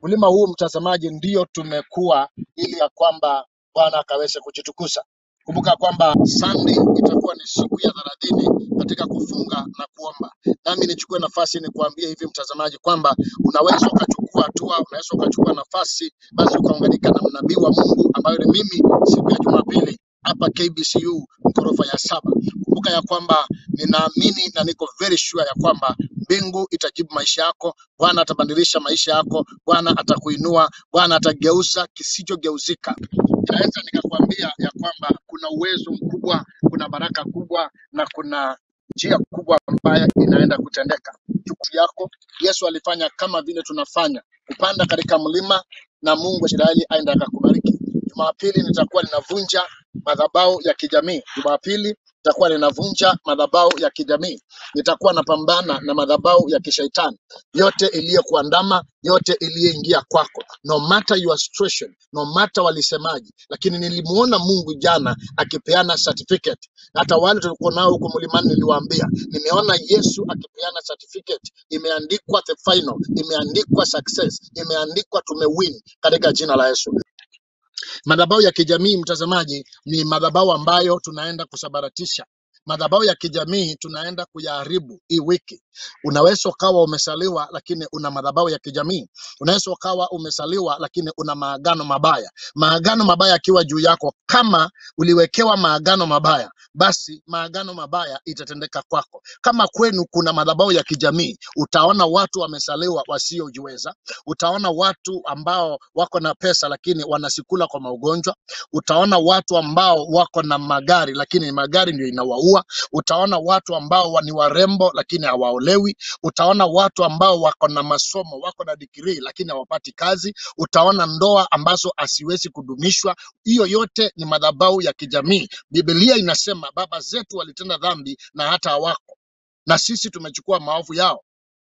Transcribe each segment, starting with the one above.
mlima huu mtazamaji, ndio tumekuwa ili ya kwamba Bwana akaweze kujitukuza. Kumbuka kwamba Sunday itakuwa ni siku ya thelathini katika kufunga na kuomba. Nami nichukue nafasi nikuambie hivi mtazamaji, kwamba unaweza ukachukua hatua, unaweza ukachukua nafasi, basi ukaunganika na mnabii wa Mungu ambayo ni mimi siku ya Jumapili hapa KBCU ghorofa ya saba. Kumbuka ya kwamba ninaamini na niko very sure ya kwamba mbingu itajibu maisha yako. Bwana atabadilisha maisha yako, Bwana atakuinua, Bwana atageuza kisichogeuzika. Naweza nikakwambia ya kwamba kuna uwezo mkubwa, kuna baraka kubwa na kuna njia kubwa ambayo inaenda kutendeka. Chukua yako, Yesu alifanya kama vile tunafanya, kupanda katika mlima na Mungu wa Israeli aenda akakubariki. Jumapili nitakuwa ninavunja madhabahu ya kijamii. Jumapili nitakuwa ninavunja madhabahu ya kijamii. Nitakuwa napambana na madhabahu ya kishaitani yote iliyokuandama, yote iliyoingia kwako, no matter your situation, no matter walisemaji. Lakini nilimuona Mungu jana akipeana certificate. Hata wale tulikuwa nao huko mlimani, niliwaambia nimeona Yesu akipeana certificate, imeandikwa the final, imeandikwa success, imeandikwa tumewin katika jina la Yesu. Madhabahu ya kijamii mtazamaji, ni madhabahu ambayo tunaenda kusabaratisha. Madhabahu ya kijamii tunaenda kuyaharibu hii wiki. Unaweza ukawa umesaliwa lakini una madhabahu ya kijamii. Unaweza ukawa umesaliwa lakini una maagano mabaya. Maagano mabaya yakiwa juu yako, kama uliwekewa maagano mabaya, basi maagano mabaya itatendeka kwako. Kama kwenu kuna madhabahu ya kijamii, utaona watu wamesaliwa wasiojiweza utaona watu ambao wako na pesa lakini wanasikula kwa maugonjwa. Utaona watu ambao wako na magari lakini magari ndio inawaua. Utaona watu ambao wa- ni warembo lakini hawaolewi. Utaona watu ambao wako na masomo, wako na digrii lakini hawapati kazi. Utaona ndoa ambazo asiwezi kudumishwa. Hiyo yote ni madhabahu ya kijamii. Biblia inasema baba zetu walitenda dhambi na hata hawako, na sisi tumechukua maovu yao.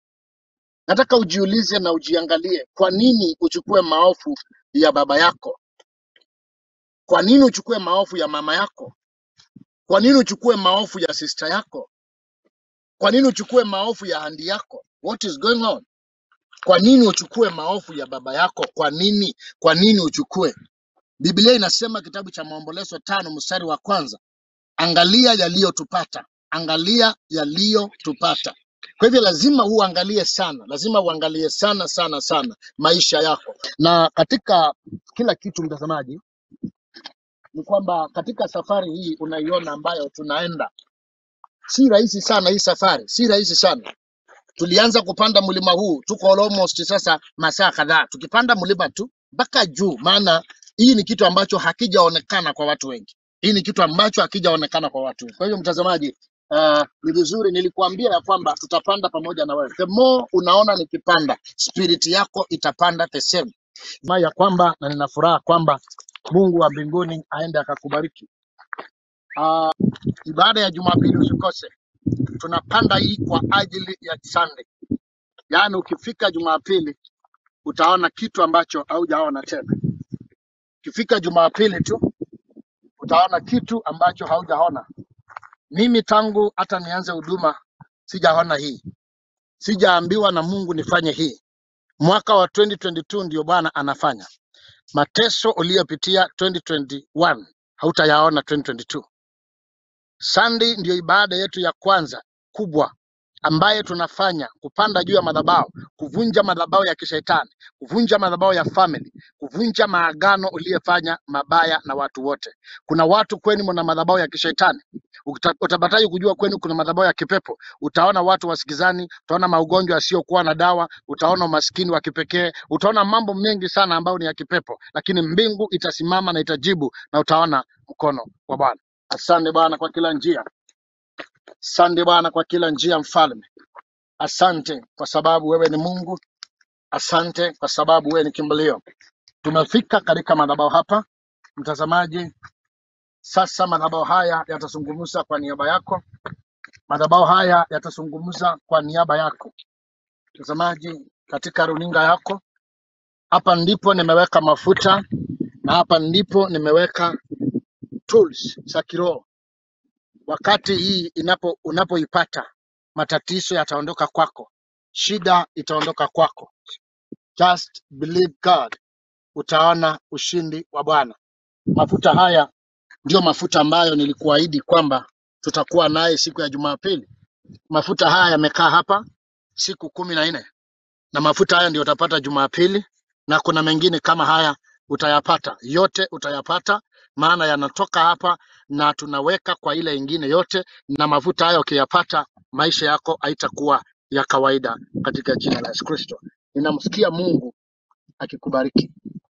Nataka ujiulize na ujiangalie, kwa nini uchukue maovu ya baba yako? Kwa nini uchukue maovu ya mama yako? Kwa nini uchukue maovu ya sister yako? Kwa nini uchukue maovu ya handi yako? What is going on? Kwa nini uchukue maovu ya baba yako? Kwa nini? Kwa nini uchukue? Biblia inasema kitabu cha Maombolezo tano mstari wa kwanza, angalia yaliyotupata, angalia yaliyotupata. Kwa hivyo lazima uangalie sana, lazima uangalie sana sana sana maisha yako, na katika kila kitu mtazamaji, ni kwamba katika safari hii unaiona ambayo tunaenda, si rahisi sana. Hii safari si rahisi sana. Tulianza kupanda mlima huu, tuko almost sasa masaa kadhaa tukipanda mlima tu mpaka juu, maana hii ni kitu ambacho hakijaonekana kwa watu wengi. Hii ni kitu ambacho hakijaonekana kwa watu wengi. Kwa hiyo mtazamaji, uh, ni vizuri nilikuambia ya kwamba tutapanda pamoja na wewe. The more unaona nikipanda, spirit yako itapanda the same. Na ya kwamba na nina furaha kwamba Mungu wa mbinguni aende akakubariki. Uh, ibada ya Jumapili usikose, tunapanda hii kwa ajili ya Sunday. Yaani ukifika Jumapili utaona kitu ambacho haujaona tena. Ukifika Jumapili tu utaona kitu ambacho haujaona. Mimi tangu hata nianze huduma sijaona hii, sijaambiwa na Mungu nifanye hii. Mwaka wa 2022 ndio Bwana anafanya. Mateso uliyopitia 2021 hautayaona 2022. Sunday ndio ibada yetu ya kwanza kubwa ambaye tunafanya kupanda juu ya madhabahu, kuvunja madhabahu ya kishetani, kuvunja madhabahu ya family, kuvunja maagano uliyefanya mabaya na watu wote. Kuna watu kwenu mna madhabahu ya kishetani. Uta- Utapataje kujua kwenu kuna madhabahu ya kipepo? Utaona watu wasikizani, utaona maugonjwa yasiyokuwa na dawa, utaona umaskini wa kipekee, utaona mambo mengi sana ambayo ni ya kipepo, lakini mbingu itasimama na itajibu na utaona mkono wa Bwana. Asante Bwana kwa kila njia. Asante Bwana kwa kila njia, mfalme. Asante kwa sababu wewe ni Mungu. Asante kwa sababu wewe ni kimbilio. Tumefika katika madhabahu hapa, mtazamaji. Sasa madhabahu haya yatazungumza kwa niaba yako, madhabahu haya yatazungumza kwa niaba yako, mtazamaji, katika runinga yako. Hapa ndipo nimeweka mafuta na hapa ndipo nimeweka tools za kiroho. Wakati hii inapo unapoipata, matatizo yataondoka kwako, shida itaondoka kwako, Just believe God, utaona ushindi wa Bwana. Mafuta haya ndio mafuta ambayo nilikuahidi kwamba tutakuwa naye siku ya Jumapili. Mafuta haya yamekaa hapa siku kumi na nne na mafuta haya ndio utapata Jumapili, na kuna mengine kama haya utayapata, yote utayapata, maana yanatoka hapa na tunaweka kwa ile ingine yote, na mafuta haya ukiyapata, maisha yako haitakuwa ya kawaida katika jina la Yesu Kristo. Ninamsikia Mungu akikubariki.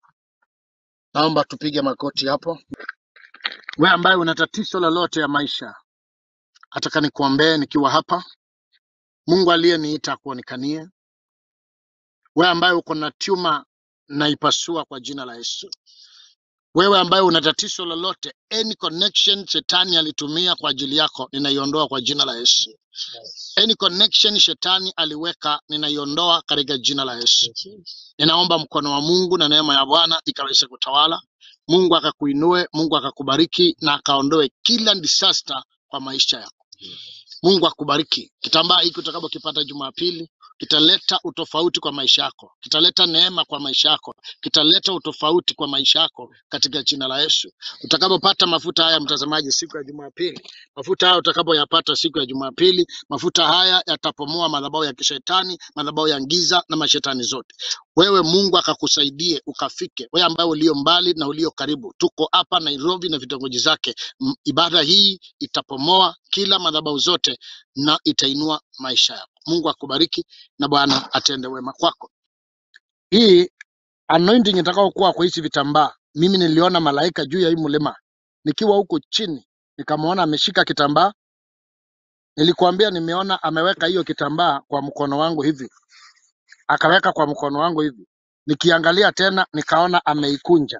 Naomba tupige magoti hapo. Wewe ambaye una tatizo lolote ya maisha, nataka nikuombee nikiwa hapa. Mungu aliyeniita akuonekanie. Wewe ambaye uko na tuma, naipasua kwa jina la Yesu. Wewe ambaye una tatizo lolote, any connection shetani alitumia kwa ajili yako, ninaiondoa kwa jina la Yesu. Any connection shetani aliweka, ninaiondoa katika jina la Yesu. Ninaomba mkono wa Mungu na neema ya Bwana ikaweze kutawala. Mungu akakuinue, Mungu akakubariki na akaondoe kila disaster kwa maisha yako. Mungu akubariki. Kitambaa hiki utakapokipata Jumapili kitaleta utofauti kwa maisha yako, kitaleta neema kwa maisha yako, kitaleta utofauti kwa maisha yako katika jina la Yesu. Utakapopata mafuta haya, mtazamaji, siku ya Jumapili, mafuta haya utakapoyapata siku ya Jumapili, mafuta haya yatapomoa madhabahu ya kishetani, madhabahu ya giza na mashetani zote. Wewe Mungu akakusaidie ukafike, wewe ambaye ulio mbali na ulio karibu. Tuko hapa Nairobi na vitongoji zake. M- Ibada hii itapomoa kila madhabahu zote na itainua maisha yako. Mungu akubariki na Bwana atende wema kwako. Hii anointing itakayokuwa kwa hizi vitambaa, mimi niliona malaika juu ya hii mlima nikiwa huko chini, nikamwona ameshika kitambaa. Nilikuambia nimeona ameweka hiyo kitambaa kwa mkono wangu hivi, akaweka kwa mkono wangu hivi. Nikiangalia tena nikaona ameikunja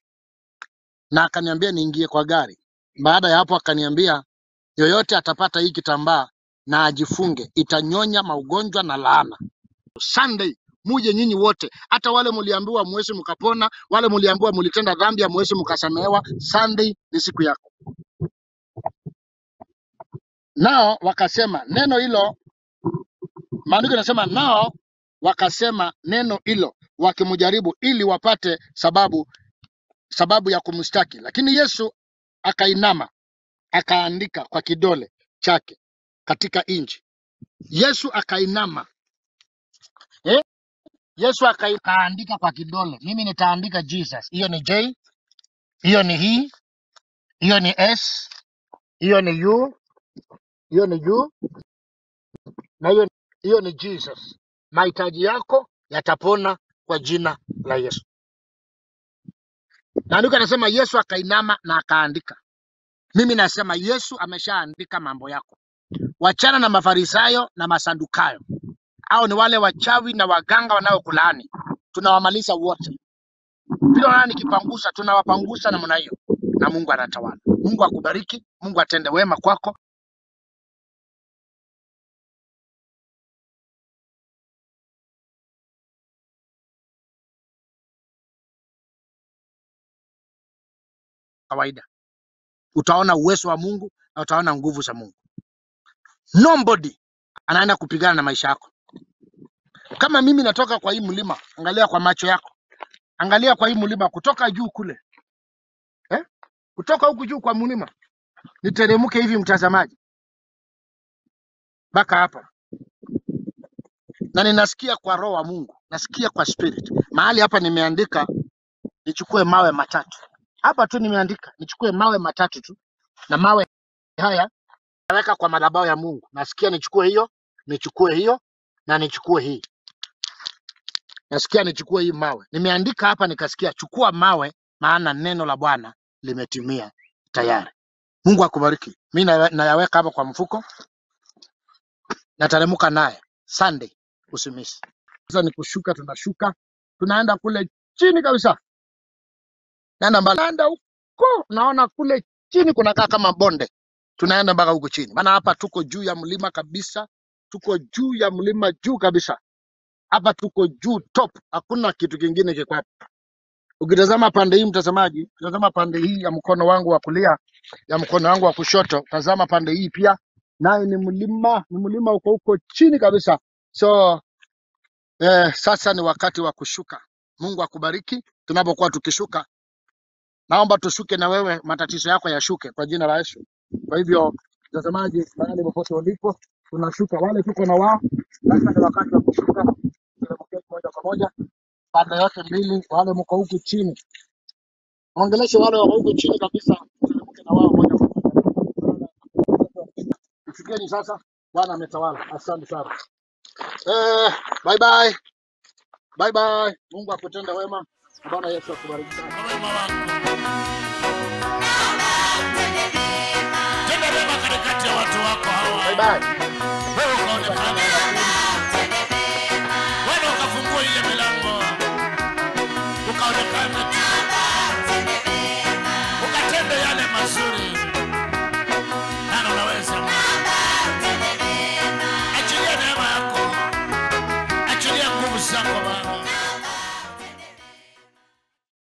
na akaniambia niingie kwa gari. Baada ya hapo akaniambia yoyote atapata hii kitambaa na ajifunge, itanyonya maugonjwa na laana. Sunday muje nyinyi wote, hata wale mliambiwa mwezi mkapona, wale mliambiwa mlitenda dhambi ya mwezi mkasamehewa. Sunday ni siku yako. Nao wakasema neno hilo, maandiko yanasema nao wakasema neno hilo wakimjaribu, ili wapate sababu sababu ya kumshtaki. Lakini Yesu akainama akaandika kwa kidole chake katika nchi. Yesu akainama eh? Yesu akai- akaandika kwa kidole. Mimi nitaandika Jesus. Hiyo ni J, hiyo ni he, hiyo ni S, hiyo ni U, hiyo ni U na hiyo hiyo ni Jesus. Mahitaji yako yatapona kwa jina la Yesu. Na andiko anasema Yesu akainama na akaandika. Mimi nasema Yesu ameshaandika mambo yako. Wachana na Mafarisayo na Masadukayo. Hao ni wale wachawi na waganga wanaokulaani. Tunawamaliza wote. Vile wanaona nikipangusa, tunawapangusa namna hiyo, na Mungu anatawala. Mungu akubariki, Mungu atende wema kwako. Kawaida utaona uwezo wa Mungu na utaona nguvu za Mungu. Nobody anaenda kupigana na maisha yako. Kama mimi natoka kwa hii mlima, angalia kwa macho yako, angalia kwa hii mlima kutoka juu kule eh? kutoka huku juu kwa mlima, niteremke hivi mtazamaji, mpaka hapa, na ninasikia kwa roho wa Mungu, nasikia kwa spirit. Mahali hapa nimeandika nichukue mawe matatu, hapa tu nimeandika nichukue mawe matatu tu, na mawe haya naweka kwa madhabahu ya Mungu. Nasikia nichukue hiyo, nichukue hiyo na nichukue hii. Nasikia nichukue hii mawe. Nimeandika hapa nikasikia chukua mawe, maana neno la Bwana limetimia tayari. Mungu akubariki. Mi na- nayaweka hapa kwa mfuko, nateremka naye Sunday, usimisi. Sasa ni kushuka, tunashuka tunaenda kule chini kabisa, naenda mbali, naenda huko, naona kule chini kunakaa kama bonde, tunaenda mpaka huko chini, maana hapa tuko juu ya mlima kabisa, tuko juu ya mlima juu kabisa, hapa tuko juu top, hakuna kitu kingine kiko hapa. Ukitazama pande hii mtazamaji, tazama pande hii ya mkono wangu wa kulia, ya mkono wangu wa kushoto, tazama pande hii pia, naye ni mlima, ni mlima uko huko chini kabisa. So Eh, sasa ni wakati wa kushuka. Mungu akubariki tunapokuwa tukishuka. Naomba tushuke na wewe, matatizo yako yashuke kwa jina la Yesu. Kwa hivyo, mtazamaji, mahali popote ulipo, tunashuka. Wale tuko na wao, sasa ni wakati wa kushuka. Tunaelekea moja kwa moja pande yote mbili. Wale mko huku chini, ongeleshe wale wako huku chini kabisa, tunaelekea na wao moja kwa moja. Fikeni sasa, Bwana ametawala. Asante sana. Eh, bye bye. Bye bye. Mungu akutende wema. Na Bwana Yesu akubariki sana. Kwa wema wako. Tenda wema katikati ya watu wako hawa. Bye bye.